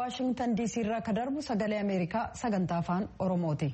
waashingtan diisii irraa ka darbu sagalee ameerikaa sagantaa afaan oromooti.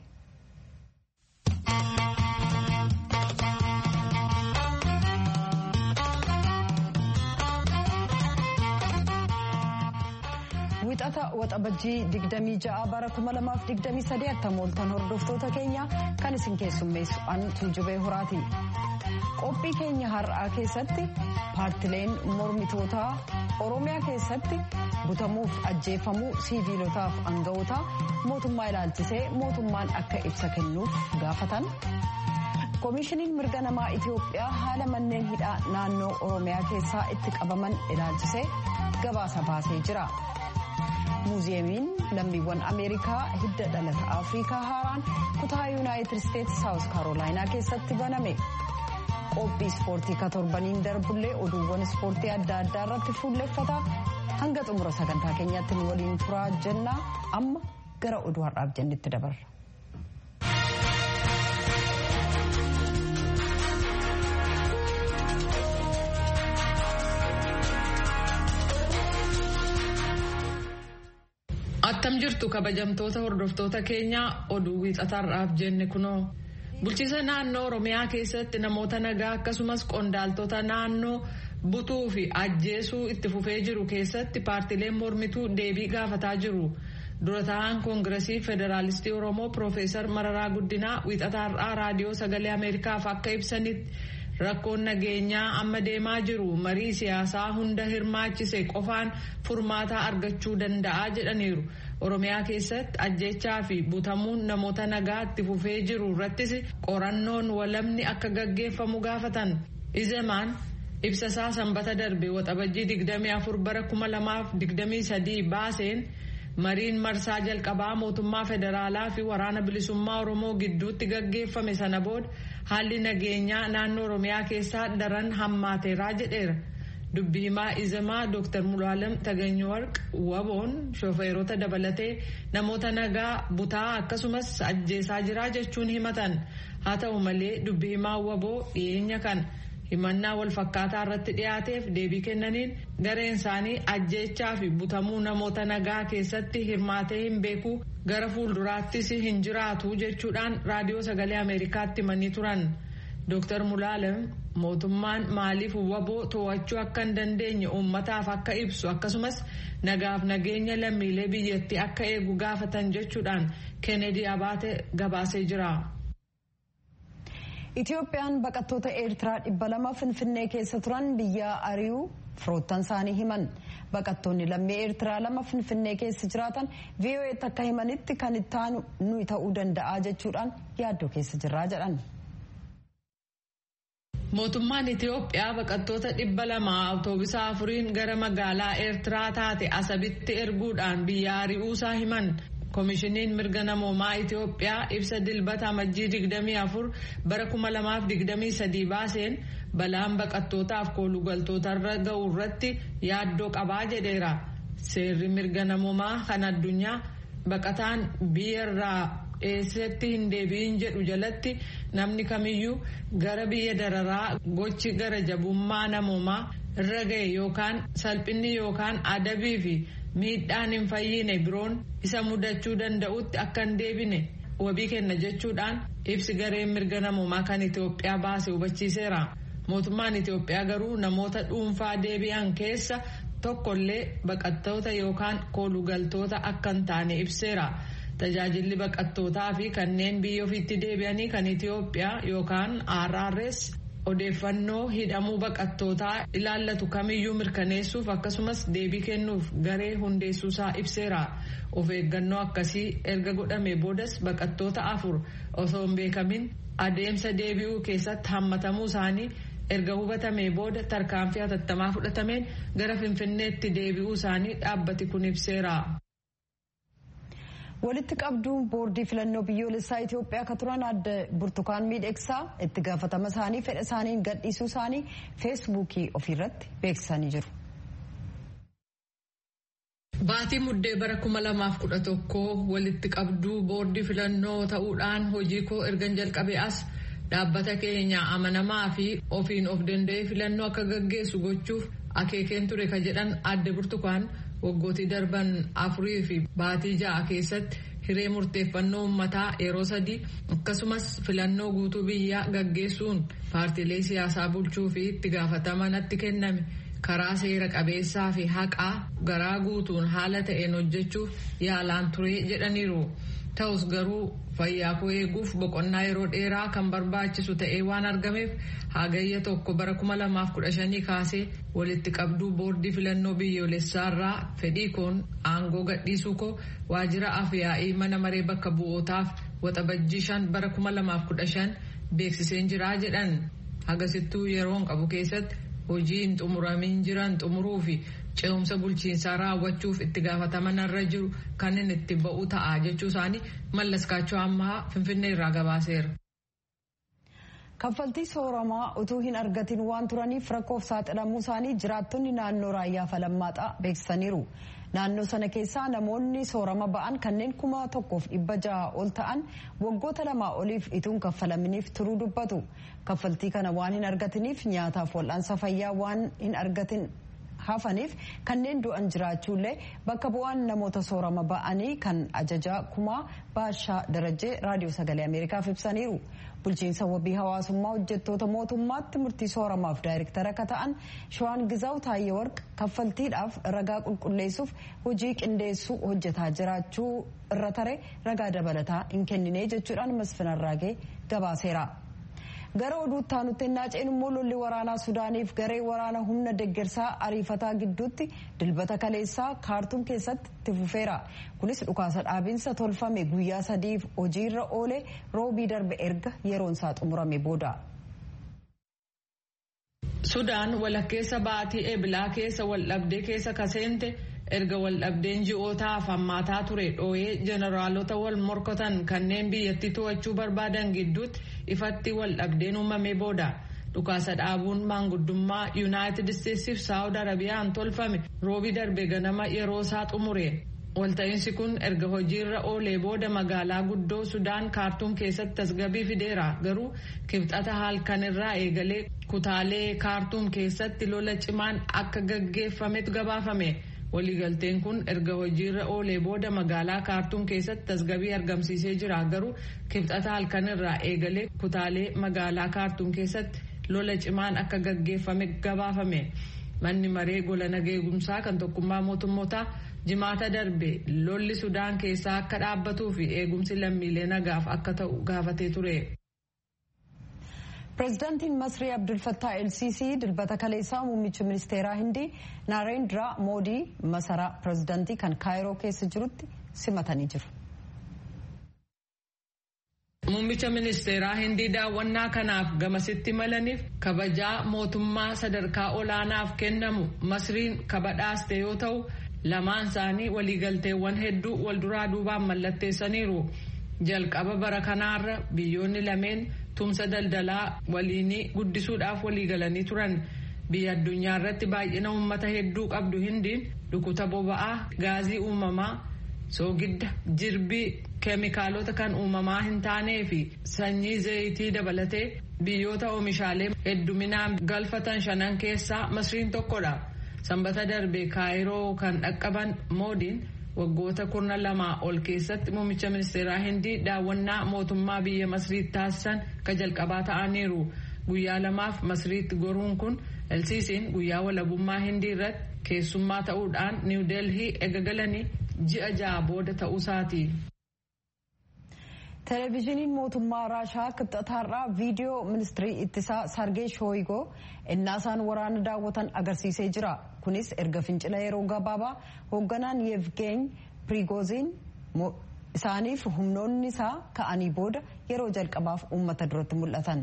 wixata waxabajjii 26 bara 2023 attamooltan hordoftoota keenya kan isin keessummeessu an tuujubee horaati. qophii keenya har'aa keessatti paartileen mormitootaa oromiyaa keessatti butamuuf ajjeefamuu siiviilotaaf aanga'ootaa mootummaa ilaalchisee mootummaan akka ibsa kennuuf gaafatan koomishiniin mirga namaa itiyoophiyaa haala manneen hidhaa naannoo oromiyaa keessaa itti qabaman ilaalchisee gabaasa baasee jira. muuziyeemiin lammiiwwan ameerikaa hidda dhalata afrikaa haaraan kutaa yuunaayitid isteetsi saawus kaarolaayinaa keessatti baname. qophii ispoortii ka torbaniin darbullee oduuwwan ispoortii adda addaa irratti fuulleffata hanga xumura sagantaa keenyaatti nu waliin turaa jennaa amma gara oduu har'aaf jennetti dabarra. attam jirtu kabajamtoota hordoftoota keenyaa oduu wiixataarraaf jenne kunoo. bulchiisa naannoo oromiyaa keessatti namoota nagaa akkasumas qondaaltota naannoo butuu fi ajjeesuu itti fufee jiru keessatti paartileen mormituu deebii gaafataa jiru dura ta'an koongiresii federaalistii oromoo piroofeesar mararaa guddinaa wiixataarraa raadiyoo sagalee ameerikaaf akka ibsanitti rakkoon nageenyaa amma deemaa jiru marii siyaasaa hunda hirmaachise qofaan furmaataa argachuu danda'a jedhaniiru. oromiyaa keessatti ajjechaa fi butamuun namoota nagaa itti fufee jiru irrattis qorannoon walamni akka gaggeeffamu gaafatan izemaan ibsasaa sanbata darbe waxabajjii 24 bara 2023 baaseen mariin marsaa jalqabaa mootummaa federaalaa fi waraana bilisummaa oromoo gidduutti gaggeeffame sana booda haalli nageenyaa naannoo oromiyaa keessaa daran hammaateeraa jedheera. dubbi himaa izemaa dooktar mulaalam taganywarq waboon shofeerota dabalatee namoota nagaa butaa akkasumas ajjeesaa jiraa jechuun himatan haa ta'u malee dubbi himaa waboo dhiyeenya kan himannaa walfakkaataa irratti dhiyaateef deebii kennaniin gareen isaanii ajjeechaa fi butamuu namoota nagaa keessatti hirmaatee hin beeku gara fuulduraattis hin jiraatu jechuudhaan raadiyoo sagalee ameerikaatti himanii turan. Dooktar Mulaalam mootummaan maaliif waboo to'achuu akka hin dandeenye uummataaf akka ibsu akkasumas nagaaf nageenya lammiilee biyyattii akka eegu gaafatan jechuudhaan Kennedy Abaate gabaasee jira. Itiyoophiyaan baqattoota Eertiraa dhibba lama Finfinnee keessa turan biyya ari'uu firoottan isaanii himan. Baqattoonni lammii Eertiraa lama Finfinnee keessa jiraatan VOA'tti akka himanitti kan itti aanu nuyi ta'uu danda'a jechuudhaan yaaddoo keessa jirraa jedhan. Mootummaan Itiyoophiyaa baqattoota dhibba lama awutoobisa afuriin gara magaalaa Eertiraa taate Asabitti erguudhaan biyya ari'uusaa himan. Koomishiniin mirga namoomaa Itiyoophiyaa ibsa dilbata amajjii 24 bara 2023 baaseen balaan baqattootaaf koolugaltootarra ga'u irratti yaaddoo qabaa jedheera. Seerri mirga namoomaa kan addunyaa baqataan biyyarraa eessatti hin deebi'in jedhu jalatti namni kamiyyuu gara biyya dararaa gochi gara jabummaa namoomaa irra ga'e yookaan salphinni yookaan adabii fi miidhaan hin fayyine biroon isa mudachuu danda'utti akka hin deebine wabii kenna jechuudhaan ibsi gareen mirga namoomaa kan Itoophiyaa baase hubachiiseera. Mootummaan Itoophiyaa garuu namoota dhuunfaa deebi'an keessa tokkollee baqattoota yookaan koolugaltoota akka hin taane ibseera. Tajaajilli baqattootaa fi kanneen biyya ofiitti deebi'anii kan Itoophiyaa yookaan RRS odeeffannoo hidhamuu baqattootaa ilaallatu kamiyyuu mirkaneessuuf akkasumas deebii kennuuf garee hundeessuusaa ibseera. Of eeggannoo akkasii erga godhame boodas baqattoota afur osoo hin beekamin adeemsa deebi'uu keessatti hammatamuu isaanii erga hubatamee booda tarkaanfii hatattamaa fudhatameen gara finfinneetti deebi'uu isaanii dhaabbati kun ibseera. walitti qabduun boordii filannoo biyyoolessaa Itoophiyaa akka turan adde burtukaan miidhagsaa itti gaafatama isaanii fedha isaaniin gadhiisuu isaanii feesbuukii ofiirratti beeksisanii jiru. Baatii muddee bara 2011 walitti qabduu boordii filannoo ta'uudhaan hojii koo ergan jalqabee as dhaabbata keenya amanamaa fi ofiin of danda'ee filannoo akka gaggeessu gochuuf akeekeen ture ka jedhan adde burtukaan waggootii darban afurii fi baatii ja'a keessatti hiree murteeffannoo uummataa yeroo sadii akkasumas filannoo guutuu biyyaa gaggeessuun paartiilee siyaasaa bulchuu fi itti gaafatama natti kenname karaa seera qabeessaa fi haqaa garaa guutuun haala ta'een hojjechuuf yaalaan turee jedhaniiru. ta'us garuu fayyaa koo eeguuf boqonnaa yeroo dheeraa kan barbaachisu ta'ee waan argameef hagayya tokko bara 2015 kaasee walitti qabduu boordii filannoo biyyoolessaarraa fedhii koon aangoo gadhiisuu koo waajjira afyaa'ii mana maree bakka bu'ootaaf waxabajjii shan bara 2015 beeksiseen jiraa jedhan hagasittuu yeroon qabu keessatti hojii hin xumuramin jiran xumuruu fi ce'umsa bulchiinsaa raawwachuuf itti gaafataman irra jiru kan inni itti ba'u ta'a jechuu isaanii mallaskaachoo ammaa finfinnee irraa gabaaseera. kaffaltii sooramaa utuu hin argatin waan turaniif rakkoof saaxilamuu isaanii jiraattonni naannoo raayyaa falammaadhaa beeksisaniiru. naannoo sana keessaa namoonni soorama ba'an kanneen kuma tokkoof dhibba jaha ol ta'an waggoota lamaa oliif ituun kaffalaminiif turuu dubbatu kaffaltii kana waan hin argatiniif nyaataaf wal'aansa fayyaa waan hin argatin hafaniif kanneen du'an jiraachuullee bakka bu'aan namoota soorama ba'anii kan ajajaa kumaa baashaa darajee raadiyoo sagalee ameerikaaf ibsaniiru bulchiinsa wabii hawaasummaa hojjettoota mootummaatti murtii sooramaaf daayirektara akka ta'an shawaan gizaaw taayyee warq kaffaltiidhaaf ragaa qulqulleessuuf hojii qindeessuu hojjetaa jiraachuu irra tare ragaa dabalataa hin kennine jechuudhaan masfinarraagee gabaaseera. gara oduutti aanutti ennaa ceenu immoo lolli waraanaa sudaaniif garee waraana humna deggersaa ariifataa gidduutti dilbata kaleessaa kaartuum keessatti itti fufeera kunis dhukaasa dhaabinsa tolfame guyyaa sadiif hojiirra oole roobii darbe erga yeroon isaa xumurame booda. sudaan walakkeessa baatii eebilaa keessa waldhabdee keessa kaseente erga waldhabdeen ji'ootaaf hammaataa ture dhooyee jeneraalota wal morkatan kanneen biyyattii to'achuu barbaadan gidduutti ifatti waldhabdeen uumamee booda dhukaasa dhaabuun maanguddummaa yuunaayitid isteetsiif saawud arabiyaan tolfame roobii darbe ganama yeroo isaa xumure walta'iinsi kun erga hojiirra oolee booda magaalaa guddoo sudaan kaartuum keessatti tasgabbii fideera garuu kibxata halkanirraa eegalee kutaalee kaartuum keessatti lola cimaan akka gaggeeffametu gabaafame. waliigalteen kun erga hojiirra oolee booda magaalaa kaartuum keessatti tasgabbii argamsiisee jira garuu kibxata halkanirraa eegalee kutaalee magaalaa kaartuum keessatti lola cimaan akka gaggeeffame gabaafame manni maree gola nageegumsaa kan tokkummaa mootummootaa jimaata darbe lolli sudaan keessaa akka dhaabbatuu fi eegumsi lammiilee nagaaf akka ta'u gaafatee ture. pireezidaantiin masrii abdulfattaa elsisii dilbata kaleessaa muummicha ministeeraa hindii naarendiraa moodii masaraa pireezidaantii kan kaayiroo keessa jirutti simatanii jiru. Muummicha ministeeraa hindii daawwannaa kanaaf gamasitti malaniif kabajaa mootummaa sadarkaa olaanaaf kennamu masriin kabadhaaste yoo ta'u lamaan isaanii waliigalteewwan hedduu walduraa duubaan mallatteessaniiru. jalqaba bara kanaarra biyyoonni lameen tumsa daldalaa waliinii guddisuudhaaf waliigalanii turan biyya addunyaa irratti baay'ina uummata hedduu qabdu hindiin dhukuta boba'aa gaazii uumamaa soogidda jirbii keemikaalota kan uumamaa hin taanee fi sanyii zayitii dabalatee biyyoota oomishaalee hedduminaan galfatan shanan keessaa masriin tokkodha sanbata darbe kaayiroo kan dhaqqaban moodiin. waggoota kurna lamaa ol keessatti muummicha ministeeraa hindii daawwannaa mootummaa biyya masriitti taasisan ka jalqabaa ta'aniiru guyyaa lamaaf masriitti goruun kun elsiisiin guyyaa walabummaa hindii irratti keessummaa ta'uudhaan niw delhii eegalanii ji'a ja'a booda ta'uusaati. Televezyiiniin mootummaa Raashaa kibxataarraa viidiyoo ministirii ittisaa Sargee Shooyigoo innaasaan waraana daawwatan agarsiisee jira. Kunis erga fincila yeroo gabaabaa hoogganaan Yevgeeny Prigozhin isaaniif humnoonni isaa ka'anii booda yeroo jalqabaaf uummata duratti mul'atan.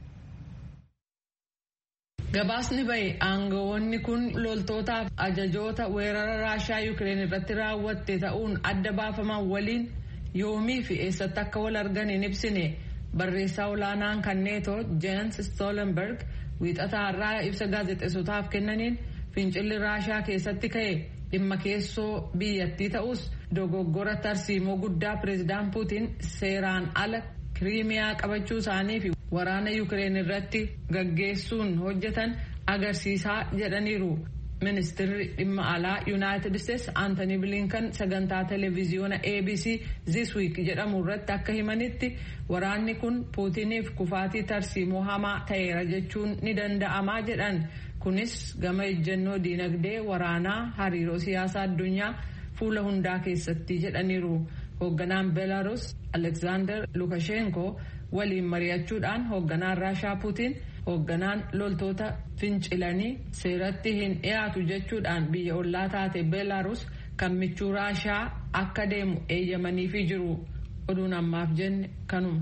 Gabaasni bahe aangawoonni kun loltootaaf ajajoota weerara Raashaa Yukireen irratti raawwatte ta'uun adda baafaman waliin yoomii fi eessatti akka wal argan hin ibsine barreessaa olaanaan kan neetoo Jens Stoltenberg wiixata har'aa ibsa gaazexeessotaaf kennaniin fincilli raashaa keessatti ka'e dhimma keessoo biyyattii ta'us dogoggora tarsiimoo guddaa pireezidaan puutiin seeraan ala kiriimiyaa qabachuu isaanii fi waraana yukireen irratti gaggeessuun hojjetan agarsiisaa jedhaniiru ministirri dhimma alaa yuunaayitid isteetsi aantanii bilinkan sagantaa televiziyoona abc this week jedhamu irratti akka himanitti waraanni kun puutiniif kufaatii tarsiimoo hamaa ta'eera jechuun ni danda'amaa jedhan kunis gama ejjennoo diinagdee waraanaa hariiroo siyaasaa addunyaa fuula hundaa keessatti jedhaniiru hoogganaan beelaruus aleksaandar lukashenko waliin mari'achuudhaan hoogganaan raashaa puutiin hoogganaan loltoota fincilanii seeratti hin dhiyaatu jechuudhaan biyya ollaa taate beelaruus kan michuu raashaa akka deemu eeyyamaniifii jiru oduun ammaaf jenne kanuma.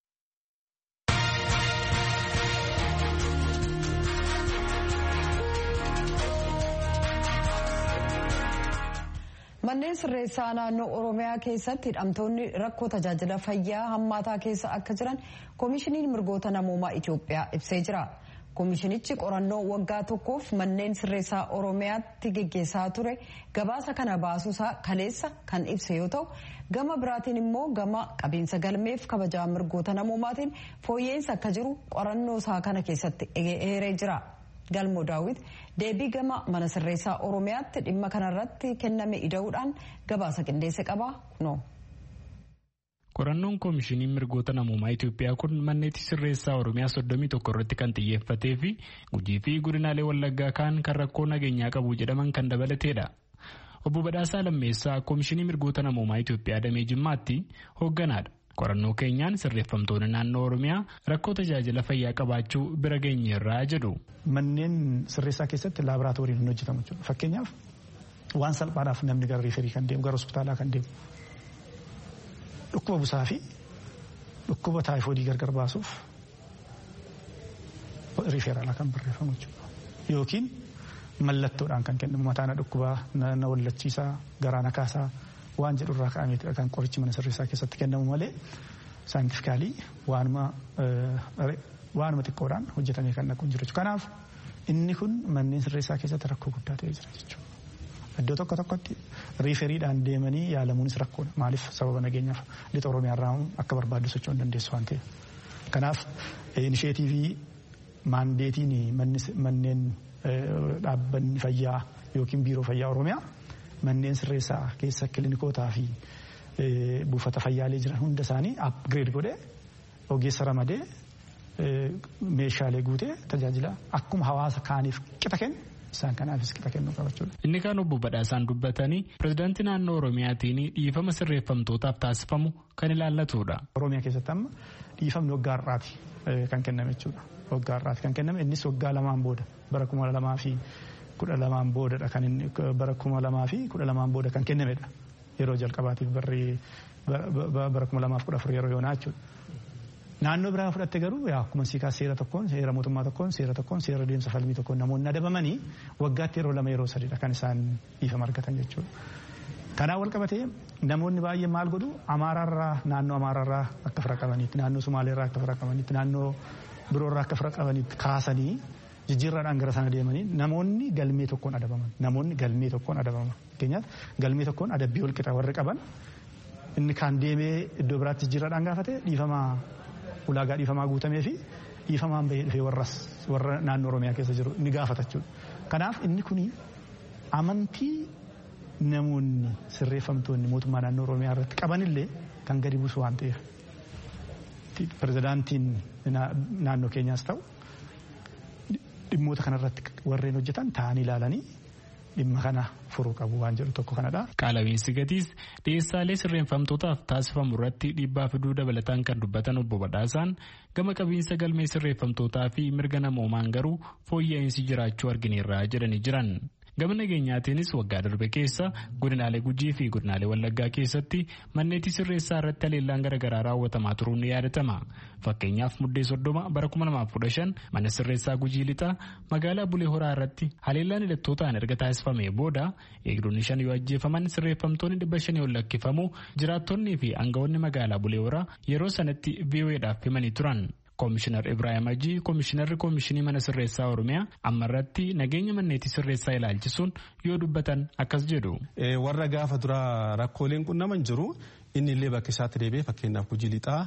Manneen sirreessaa naannoo Oromiyaa keessatti hidhamtoonni rakkoo tajaajila fayyaa hammaataa keessa akka jiran koomishiniin mirgoota namoomaa Itoophiyaa ibsee jira. Koomishinichi qorannoo waggaa tokkoof manneen sirreessaa Oromiyaatti geggeessaa ture gabaasa kana baasuusaa kaleessa kan ibse yoo ta'u gama biraatiin immoo gama qabiinsa galmeef kabajaa mirgoota namoomaatiin fooyya'insa akka jiru qorannoo isaa kana keessatti eeree jira. galmoo daawwit deebii gama mana sirreessaa oromiyaatti dhimma kanarratti kenname ida'uudhaan gabaasa qindeesse qaba kunoo. qorannoon koomishinii mirgoota namoomaa Itoophiyaa kun manneetti sirreessaa oromiyaa soddomii tokko irratti kan xiyyeeffatee fi gujii fi godinaalee wallaggaa kaan kan rakkoo nageenyaa qabu jedhaman kan dabalateedha. obbo Badhaasaa Lammeessaa koomishinii mirgoota namoomaa Itoophiyaa damee jimmaatti hoogganaadha. qorannoo keenyaan sirreeffamtoonni naannoo oromiyaa rakkoo tajaajila fayyaa qabaachuu bira geenyeerraa jedhu. Manneen sirreessaa keessatti laaboraatooriin hin hojjetamu jechuudha. Fakkeenyaaf waan salphaadhaaf namni gara riiferii kan deemu gara hospitaalaa kan deemu dhukkuba busaa fi dhukkuba taayifoodii gargar baasuuf riiferaalaa kan barreeffamu jechuudha. Yookiin mallattoodhaan kan kennamu mataana dhukkubaa na wallachiisaa garaa na kaasaa waan jedhurraa ka'ameetidha kan qorichi mana sirreessaa keessatti kennamu malee saayintifikaalii waanuma waanuma xiqqoodhaan hojjetamee kan dhaqu hin jiru kanaaf inni kun manneen sirreessaa keessatti rakkoo guddaa ta'ee jira jechuudha. Iddoo tokko tokkotti riiferiidhaan deemanii yaalamuunis rakkoodha. Maaliif sababa nageenyaaf lixa Oromiyaarraa akka barbaaddu socho'uu hin dandeessu waan ta'eef. Kanaaf inisheetiivii maandeetiin manneen dhaabbanni fayyaa yookiin biiroo fayyaa Oromiyaa manneen sirreessaa keessa kilinikootaa fi buufata fayyaalee jiran hunda isaanii upgrade godhee ogeessa ramadee meeshaalee guutee tajaajila akkuma hawaasa kaaniif qixa kennu isaan kanaafis qixa kennuu qabachuudha. Inni kaan obbo Badhaasaan dubbatanii pirezidaantii naannoo Oromiyaatiin dhiifama sirreeffamtootaaf taasifamu kan ilaallatudha. Oromiyaa keessatti amma dhiifamni waggaa har'aati kan kenname jechuudha. Waggaa har'aati kan kenname innis waggaa lamaan booda bara kuma lamaa fi kudha lamaan boodadha kan inni bara kuma lamaa fi kudha lamaan booda kan kennamedha. Yeroo jalqabaatiif barri bara kuma lamaaf kudha afur yeroo yoonaa jechuudha. Naannoo biraa fudhatte garuu akkuma siikaa seera tokkoon seera mootummaa tokkoon seera tokkoon seera deemsa falmii tokkoon namoonni adabamanii waggaatti yeroo lama yeroo sadiidha kan isaan dhiifama argatan jechuudha. Kanaan wal qabatee namoonni baay'een maal godhu Amaaraarraa naannoo Amaaraarraa akka fira qabaniitti naannoo Sumaaleerraa akka fira qabaniitti naannoo biroorraa akka fira qabaniitti kaasanii jijjiirraadhaan gara sana deemanii namoonni galmee tokkoon adabaman namoonni galmee tokkoon adabaman fakkeenyaaf galmee tokkoon adabbii wal qixa warri qaban inni kaan deemee iddoo biraatti jijjiirraadhaan gaafate dhiifamaa ulaagaa dhiifamaa guutamee fi dhiifamaan bahee dhufee warras warra naannoo Oromiyaa keessa jiru ni gaafata jechuudha. Kanaaf inni kuni amantii namoonni sirreeffamtoonni mootummaa naannoo Oromiyaa irratti qabanillee kan gadi buusu waan ta'eef pirezidaantiin naannoo keenyaas ta'u dhimmoota kanarratti warreen hojjetan ta'anii ilaalanii dhimma kana furuu qabu waan jedhu tokko kanadha. Qaala'iinsi gatiis dhiyeessaalee sirreeffamtootaaf taasifamu irratti dhiibbaa fiduu dabalataan kan dubbatan obbo Badhaasaan gama qabiinsa galmee sirreeffamtootaa fi mirga namoomaan garuu fooyya'insi jiraachuu argineerra jedhanii jiran. Gama nageenyaatiinis waggaa darbe keessa godinaalee Gujii fi godinaalee Wallaggaa keessatti manneetii sirreessaa irratti haleellaan garaagaraa raawwatamaa turuun ni yaadatama. Fakkeenyaaf muddee soddoma bara 2015 mana sirreessaa Gujii lixaa magaalaa Bulee Horaa irratti haleellaan hidhattootaan erga taasifamee booda eegdonni shan yoo ajjeefaman sirreeffamtoonni dhibba shanii ol lakkifamu jiraattonnii fi aangawoonni magaalaa Bulee Horaa yeroo sanatti VOAdhaaf himanii turan. Koomishinar Ibrahim Ajii Koomishinarri Koomishinii Mana Sirreessaa Oromiyaa amma irratti nageenya manneetii sirreessaa ilaalchisuun yoo dubbatan akkas jedhu. Warra gaafa dura rakkooleen qunnaman jiru inni illee bakka isaatti deebi'ee fakkeenyaaf Gujii lixaa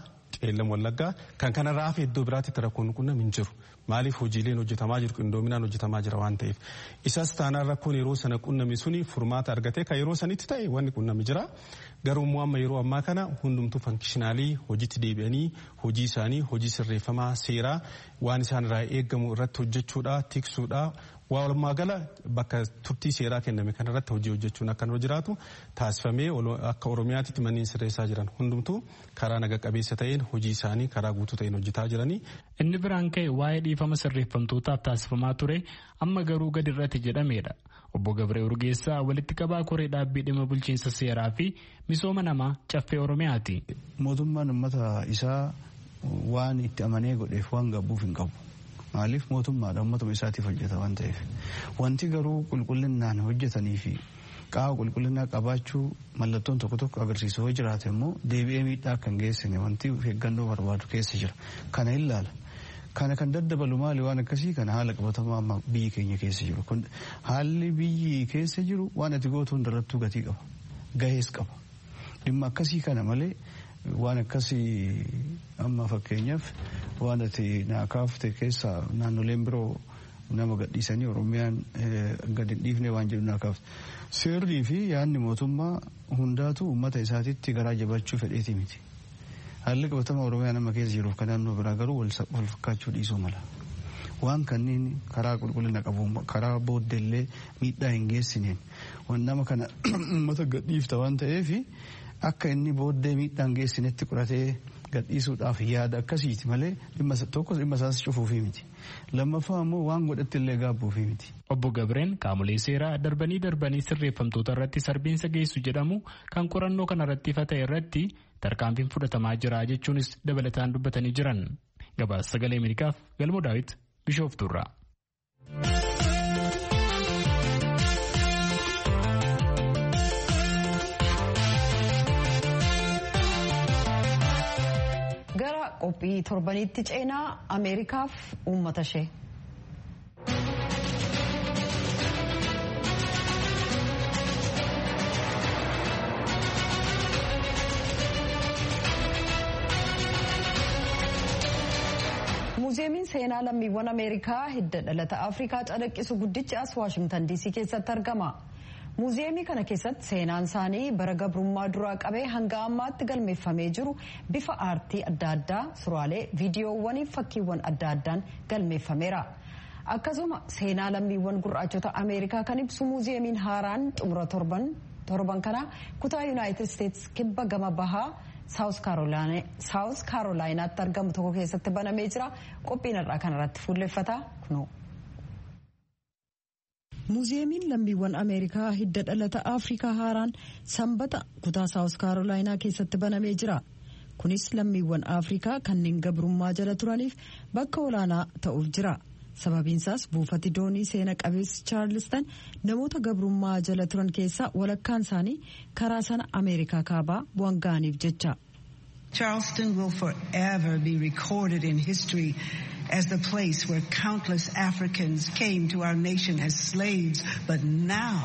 qeellam wallaggaa kan kanarraa hafe iddoo biraatti rakkoon qunnam hin jiru maaliif hojiileen hojjetamaa jiru qindoominaan hojjetamaa jira waan ta'eef isas taanaan rakkoon yeroo sana qunname suni furmaata argatee kan yeroo sanitti ta'e wanni qunname jira garuu immoo amma yeroo ammaa kana hundumtuu fankishinaalii hojiitti deebi'anii hojii isaanii hojii sirreeffamaa seeraa waan isaan irraa eegamu irratti hojjechuudha tiksuudha walumaa gala bakka turtii seeraa kenname kanarratti hojii hojjechuun akka nurra jiraatu taasifamee akka oromiyaatti manneen sirreessaa jiran hundumtuu karaa naga qabeessa ta'een hojii isaanii karaa guutuu ta'een hojjetaa jiranii. Inni biraan ka'e waa'ee dhiifama sirreeffamtootaaf taasifamaa ture amma garuu gadi irratti jedhameedha. Obbo Gabree Urgeessaa walitti qabaa koree dhaabbii dhimma bulchiinsa seeraa fi misooma namaa caffee Oromiyaati. Mootummaan uummata isaa waan itti amanee godheef waan gabbuuf hin qabu. Maaliif mootummaadha uummatuma isaatiif hojjeta waan ta'eef. Wanti garuu qulqullinaan hojjetanii fi qaama qulqullinaa qabaachuu mallattoon tokko tokko agarsiisu yoo jiraate immoo deebi'ee miidhaa akka hin geessine wanti eeggannoo barbaadu keessa jira. Kana ilaala. Kana kan daddabalu maali waan akkasii kana haala qabatamaa amma biyyi keenya keessa jiru. Kun haalli biyyi keessa jiru waan ati gootu hundarrattuu gatii qaba. Gahees qaba. Dhimma akkasii kana malee waan akkasii amma fakkeenyaaf waan ati naa kaafte keessa naannoleen biroo nama gadhiisanii Oromiyaan gadi hin dhiifne waan jedhu naa kaafte. Seerrii fi yaadni mootummaa hundaatu uummata isaatitti garaa jabachuu fedheeti miti. Haalli qabatama Oromiyaa nama keessa jiruuf kan naannoo biraa garuu wal fakkaachuu dhiisuu mala. Waan kanneen karaa qulqullina qabu karaa booddeellee miidhaa hin geessineen waan nama kana uummata gadhiifta waan ta'eef akka inni booddee miidhaa hin geessinetti qoratee gadhiisuudhaaf yaada akkasiiti malee dhimma tokko dhimma isaas cufuufii miti. Lammaffaa immoo waan godhatti illee gaabbuufii miti. Obbo Gabreen qaamolee seeraa darbanii darbanii sirreeffamtoota irratti sarbiinsa geessu jedhamu kan qorannoo kana irratti ifa ta'e irratti tarkaanfiin fudhatamaa jira jechuunis dabalataan dubbatanii jiran. Gabaasa sagalee Ameerikaaf Galmoo Daawit Bishooftuurraa. gara qophii torbaniitti ceenaa ameerikaaf uummata ishee. muuziyeemiin seenaa lammiiwwan ameerikaa hidda dhalata afrikaa calaqqisu guddichi as waashingtan diisii keessatti argama. muuziyeemii kana keessatti seenaan isaanii bara gabrummaa duraa qabee hanga ammaatti galmeeffamee jiru bifa aartii adda addaa suuraalee viidiyoowwanii fakkiiwwan adda addaan galmeeffameera. akkasuma seenaa lammiiwwan gurraachota ameerikaa kan ibsu muuziyeemiin haaraan xumura torban kana kutaa yuunaayitid isteetsi kibba gama bahaa saawus kaarolaayinaatti argamu tokko keessatti banamee jira qophiin har'aa kanarratti fuulleffata kunoo. muuziyeemiin lammiiwwan ameerikaa hidda dhalata afrikaa haaraan sanbata kutaa saawus kaarolaayinaa keessatti banamee jira kunis lammiiwwan afrikaa kanneen gabrummaa jala turaniif bakka olaanaa ta'uuf jira sababiinsaas buufati doonii seena qabeessi chaarlistan namoota gabrummaa jala turan keessaa walakkaan isaanii karaa sana ameerikaa kaabaa bu'an ga'aniif jecha. Charleston will forever be recorded in history as the place where countless Africans came to our nation as slaves, but now.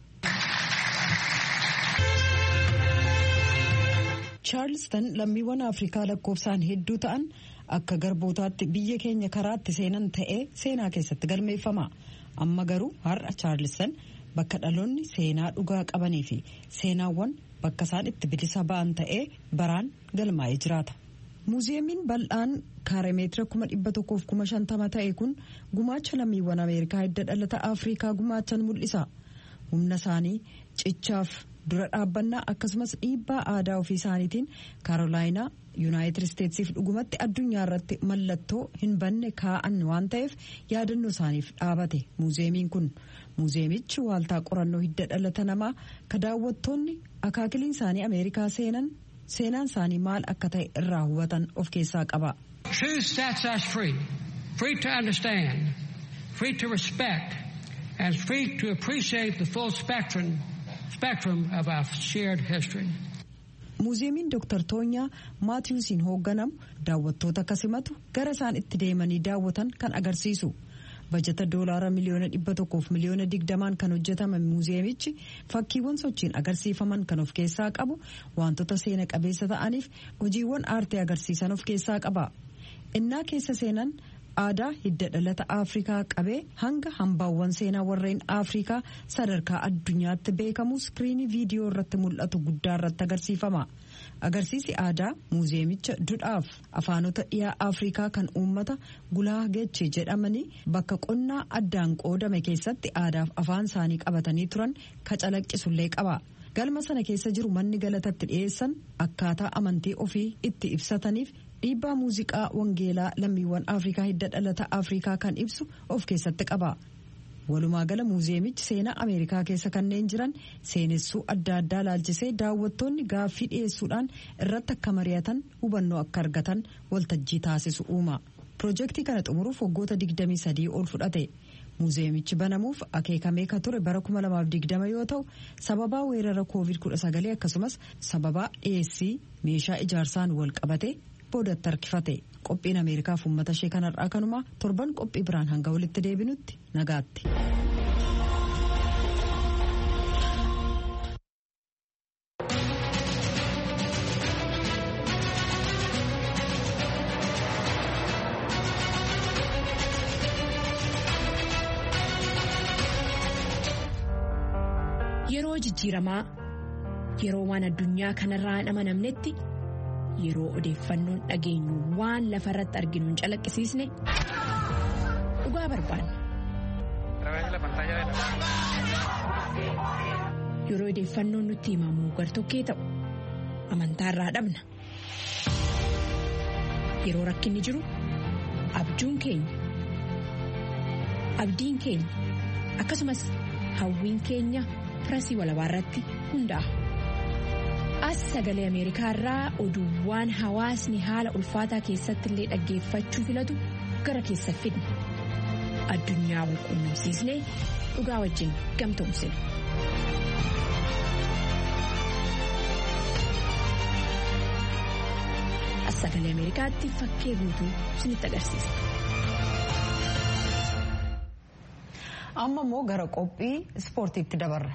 Charleston lammiiwwan Afrikaa lakkoofsaan hedduu ta'an akka garbootaatti biyya keenya karaatti seenan ta'ee seenaa keessatti galmeeffama. Amma garuu har'a Charleston bakka dhaloonni seenaa dhugaa qabanii fi seenaawwan bakka isaan itti bilisa ba'an ta'ee baraan galmaa'ee jiraata. muuziyeemiin bal'aan kaaremeetira kuma dhibba tokkoof kuma shantama ta'e kun gumaacha lammiiwwan ameerikaa hidda dhalata afrikaa gumaachan mul'isa humna isaanii cichaaf dura dhaabbannaa akkasumas dhiibbaa aadaa ofii isaaniitiin kaarolaayinaa yuunaayitid isteetsiif dhugumatti addunyaa irratti mallattoo hin banne kaa'an waan ta'eef yaadannoo isaaniif dhaabate muuziyeemiin kun muuziyeemichi waaltaa qorannoo hidda dhalata namaa ka daawwattoonni akaakiliin isaanii ameerikaa seenan seenaan isaanii maal akka ta'e irraa hubatan of keessaa qaba. Truth sets us free, free to understand, free to respect, and free to appreciate the full spectrum, spectrum of our shared history. muuziyeemiin Dr. Toonyaa Maatiyuusiin hoogganamu daawwattoota akka simatu gara isaan itti deemanii daawwatan kan agarsiisu. bajata doolaara miliyoona dhibba tokkoof miliyoona digdamaan kan hojjetame muuziyeemichi fakkiiwwan sochiin agarsiifaman kan of keessaa qabu wantoota seena qabeessa ta'aniif hojiiwwan aartii agarsiisan of keessaa qaba innaa keessa seenan aadaa hidda dhalata afrikaa qabee hanga hambaawwan seenaa warreen afrikaa sadarkaa addunyaatti beekamu iskiriinii viidiyoo irratti mul'atu guddaa irratti agarsiifama. agarsiisi aadaa muuziyeemicha dudhaaf afaanota dhiyaa afrikaa kan uummata gulaagechi jedhamanii bakka qonnaa addaan qoodame keessatti aadaaf afaan isaanii qabatanii turan ka calaqqisullee qaba galma sana keessa jiru manni galatatti dhiyeessan akkaataa amantii ofii itti ibsataniif dhiibbaa muuziqaa wangeelaa lammiiwwan afrikaa hidda dhalata afrikaa kan ibsu of keessatti qaba. walumaa gala muuziyeemichi seenaa ameerikaa keessa kanneen jiran seenessuu adda addaa laalchisee daawwattoonni gaaffii dhiyeessuudhaan irratti akka mari'atan hubannoo akka argatan waltajjii taasisu uuma piroojeektii kana xumuruuf waggoota 23 ol fudhate muuziyeemichi banamuuf akeekamee ka ture bara 2020 yoo ta'u sababaa weerara covid-19 akkasumas sababaa dhiyeessii meeshaa ijaarsaan wal qabate boodatti harkifate qophiin ameerikaaf uummata ishee kanarraa kanuma torban qophii biraan hanga walitti deebinutti nagaatti. Yeroo jijjiiramaa yeroo waan addunyaa kanarraa hin amanamnetti. yeroo odeeffannoon dhageenyu waan lafa irratti arginu hin calaqqisiisne dhugaa barbaanna. Yeroo odeeffannoon nutti himamu gartokkee ta'u amantaa irraa dhabna. Yeroo rakkinni jiru abjuun keenya abdiin keenya akkasumas hawwiin keenya firasii walabaa irratti hundaa'a. as sagalee ameerikaa irraa oduuwwan hawaasni haala ulfaataa keessatti illee dhaggeeffachuu filatu gara keessa fidna addunyaa wal quunnamsiisnee dhugaa wajjin gamtoomsina. as sagalee ameerikaatti fakkee guutuu isinitti agarsiisa. amma immoo gara qophii ispoortiitti dabarra.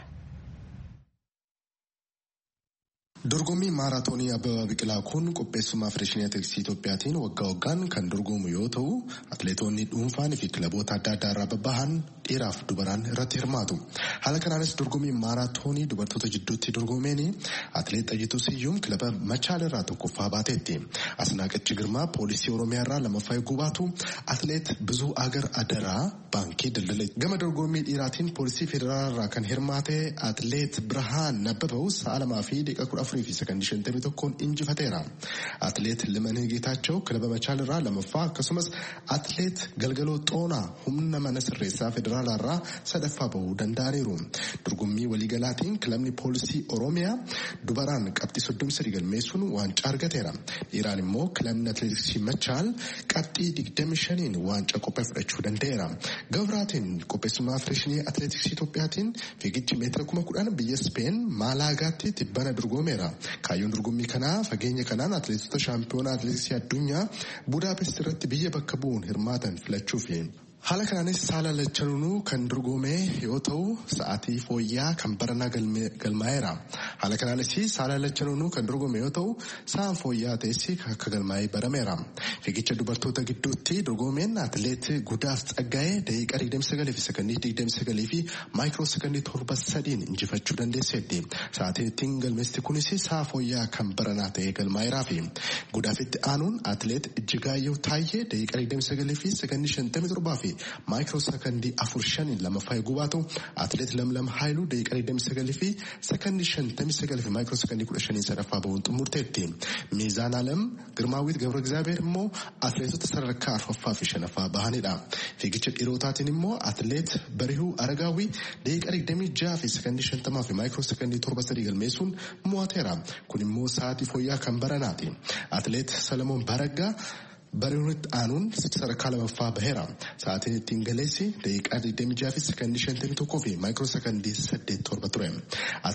Dorgommii maaraatoonii Abbabaa Biqilaa kun qopheessummaa Federeeshinii Atileetiksii Itoophiyaatiin waggaa waggaan kan dorgomu yoo ta'u, atileetonni dhuunfaanii fi kilaboota adda addaa irraa babbahan dhiiraaf dubaraan irratti hirmaatu. Haala kanaanis dorgommii maaraatoonii dubartoota jidduutti dorgomeen atileet Xayyituu Siyyuum kilaba Machaal irraa tokkoffaa baateetti. Asnaaqachi Girmaa poolisii Oromiyaa irraa lammaffaa eeguu baatu atileet Bizuu Agar Adaraa baankii daldala. Gama dorgommii dhiiraatiin poolisii federaalaa irraa kan hirmaate atileet Birhaan Nabbabaw sa'a lamaa fi daqiiqaa kudha afurii fi sakandii shantamii tokkoon injifateera. Atileet Limanee Geetaachoo kilaba Machaal irraa lammaffaa akkasumas atileet Galgaloo Xoonaa humna mana sirreessaa federaalaa irraa sadaffaa bahuu danda'aniiru. Dorgommii waliigalaatiin kilabni poolisii Oromiyaa dubaraan qabxii soddomii sadii galmeessuun waancaa argateera. Dhiiraan immoo kilabni atileetiksii Machaal qabxii digdami shaniin waancaa qophee fudhachuu danda'eera. Gabraatiin qopheessummaa Federeeshinii Atileetiksii Itoophiyaatiin fiigichi meetira kuma kudhan biyya Speen Maalaagaatti tibbana dorgomeera. Kaayyoon dorgommii kanaa fageenya kanaan atileetota shaampiyoonaa atileetiksii addunyaa Budaapest irratti biyya bakka bu'uun hirmaatan filachuufi. Haala kanaanis saala lachanuunuu kan dorgome yoo ta'u sa'aatii fooyyaa kan baranaa galmaa'eera. Haala kanaanis saala lachanuunuu kan dorgome yoo ta'u sa'aan fooyyaa ta'essi akka galmaa'ee barameera. Fiigicha dubartoota gidduutti dorgomeen atileet Gudaaf Tsaggaa'ee daqiiqaa 29 fi sekondii 29 fi maayikiroo sekondii torba sadiin injifachuu dandeesseetti. Sa'aatiin ittiin galmeesti kunis sa'a fooyyaa kan baranaa ta'ee galmaa'eeraa fi Gudaafitti aanuun atileet Ijjigaayyoo Taayyee daqiiqaa 29 fi sekondii 57 fi maayikiroo sekondii afur shaniin lammaffaa eeguu baatu atileet Lamlam Haayiluu daqiiqaa 29 fi sekondii 59 fi maayikiroo sekondii 15 sadaffaa bahuun xumurteetti. Miizaan Alam Girmaawwiit Gabra Egzaabeer immoo atileetota sadarkaa arfaffaa fi shanaffaa bahanidha. Fiigicha dhiirotaatiin immoo atileet Barihuu Aragaawii daqiiqaa 26 fi sekondii 50 fi maayikiroo sekondii 7 galmeessuun mo'ateera. Kun immoo sa'aatii fooyyaa kan baranaati. Atileet Salamoon Baraggaa Barihuunitti aanuun sadarkaa lamaffaa baheera. Sa'aatiin ittiin galeessi daqiiqaa 26 fi sekondii 51 fi maayikiroo sekondii 87 ture.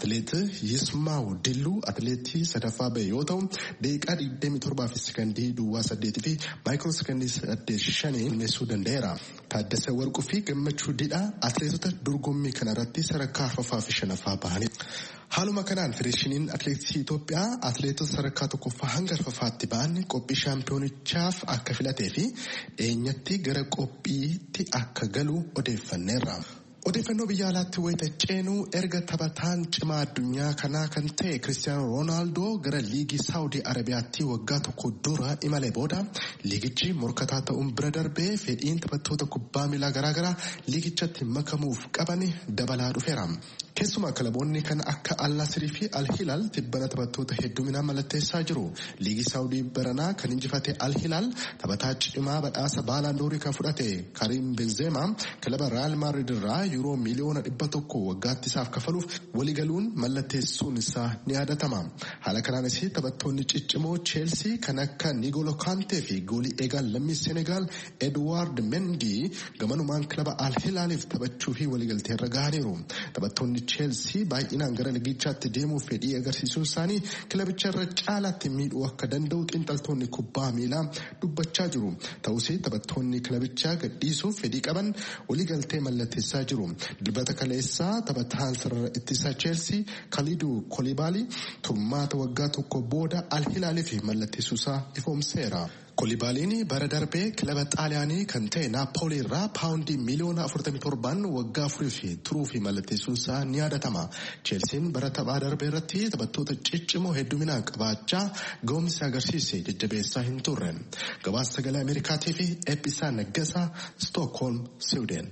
atileet Yismaaw Dilluu atileetii sadaffaa bahe yoo ta'u daqiiqaa 27 fi sekandii duwwaa 8 fi maayikiroo sekandii 85 galmeessuu danda'eera. Taaddasee Warquu fi Gammachuu Didhaa atileetota dorgommii kanarratti sadarkaa arfaffaa fi shanaffaa bahanii. Haaluma kanaan federeeshiniin atileetiksii Itoophiyaa atileetota sadarkaa tokkoffaa hanga arfaffaatti ba'an qophii shaampiyoonichaaf akka filatee fi dhiyeenyatti gara qophiitti akka galu odeeffanneerra. Odeeffannoo biyya alaatti wayita ceenuu erga taphataan cimaa addunyaa kanaa kan ta'e Kiristiyaanoo Roonaaldoo gara liigii Saawudii Arabiyaatti waggaa tokko dura imalee booda liigichi morkataa ta'uun bira darbee fedhiin taphattoota kubbaa miilaa garaagaraa liigichatti makamuuf qaban dabalaa dhufeera. Keessumaa kilaboonni kan akka Al-Nasirii fi Al-Hilaal tibbana taphattoota hedduminaan mallatteessaa jiru. Liigii Saawudii baranaa kan injifate Al-Hilaal taphataa cimaa badhaasa Baalaandoorii kan fudhate Karim Benzema kilaba Real Madrid irraa yuuroo miliyoona dhibba tokko waggaatti isaaf kafaluuf waliigaluun mallatteessuun isaa ni yaadatama. Haala kanaanis taphattoonni ciccimoo Cheelsii kan akka Nigolo Kante fi goolii eegaan lammii Senegaal Edward Mendy gamanumaan kilaba Al-Hilaaliif taphachuu fi waliigaltee irra gahaniiru. Taphattoonni Cheelsii baay'inaan gara liigichaatti deemuuf fedhii agarsiisuun isaanii kilabicha irra caalaatti miidhuu akka danda'u xiinxaltoonni kubbaa miilaa dubbachaa jiru. Ta'us taphattoonni kilabichaa gadhiisuuf fedhii qaban waliigaltee mallatteessaa jiru. Dilbata kaleessaa taphataan sarara ittisaa Cheelsii Kaliduu Kolibaalii turmaata waggaa tokko booda Al-Hilaaliif mallatteessuusaa ifoomseera. Kolibaaliin bara darbee kilaba xaaliyaanii kan ta'e naappoolii irraa paawundii miliyoona 47 waggaa afurii fi turuu fi mallatteessuunsaa ni yaadatama. Cheelsiin bara taphaa darbee irratti taphattoota ciccimoo hedduminaan qabaachaa ga'umsi agarsiise jajjabeessaa hin turre. Gabaasa sagalee Ameerikaatii fi Eebbisaa Naggasaa Stookholm, Siwuuden.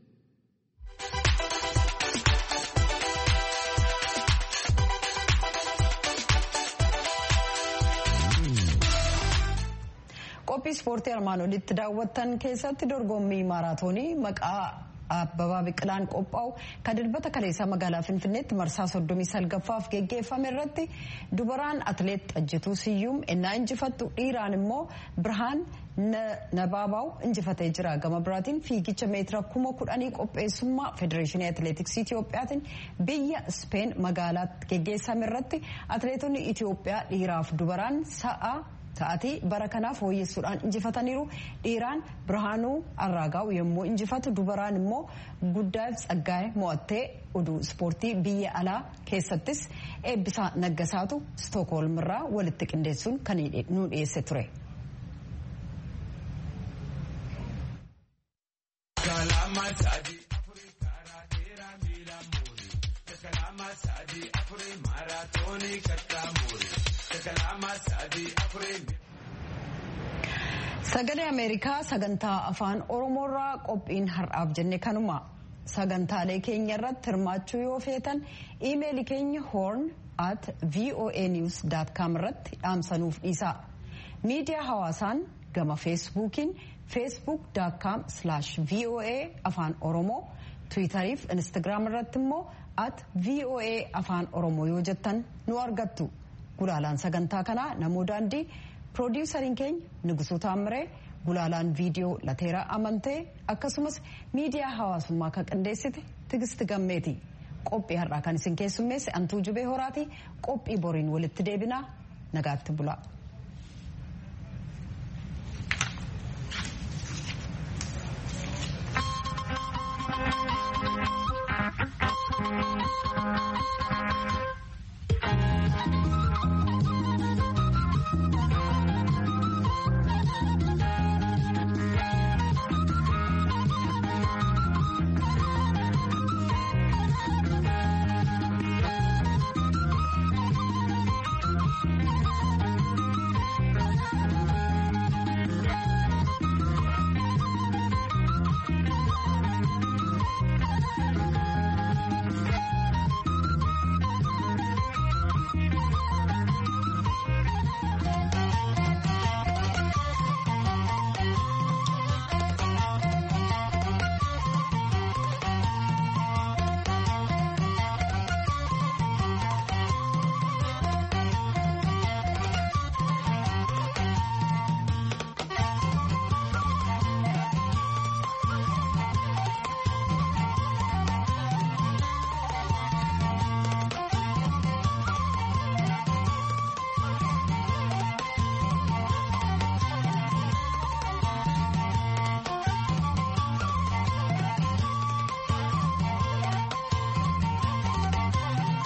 qophii ispoortii armaan olitti daawwattan keessatti dorgommii maaraatoonii maqaa abbabaa biqilaan qophaa'u kan dilbata kaleessaa magaalaa finfinneetti marsaa soddomii salgaffaaf geggeeffame irratti dubaraan atileet xajjituu siyyuum ennaa injifattu dhiiraan immoo birhaan nabaabaa'u injifatee jira gama biraatiin fiigicha meetira kuma kudhanii qopheessummaa federeeshinii atileetiksii itiyoophiyaatiin biyya speen magaalaatti geggeessame irratti atileetonni itiyoophiyaa dhiiraaf dubaraan sa'a Sa'aatii bara kanaaf fooyyessuudhaan injifataniiru dhiiraan birhaanuu arraagaa'u yommuu injifatu dubaraan immoo guddaaf tsaggaa'e mo'attee oduu ispoortii biyya alaa keessattis eebbisaa naggasaatu stookholm irraa walitti qindeessuun kan nu dhiyeesse ture. Sagalee Ameerikaa sagantaa afaan Oromoorraa qophiin har'aaf jenne kanuma sagantaalee keenya irratti hirmaachuu yoo feetan iimeelii keenya horn at voanews.com irratti dhaamsanuuf dhiisaa. Miidiyaa hawaasaan gama feesbuukiin facebook.com voa afaan oromoo tiwitariif instagiraam irratti immoo at voa afaan oromoo yoo jettan nu argattu. Gulaalaan sagantaa kanaa namoo daandii. Piroodyusariin keenya Nugusuu Taamiree gulaalaan viidiyoo Lateeraa Amantee akkasumas miidiyaa hawaasummaa kan qindeessite Tigisti Gammeeti. Qophii har'aa kan isin keessummeesse Antuu Jubee Horaati. Qophii boriin walitti deebinaa nagaatti bulaa.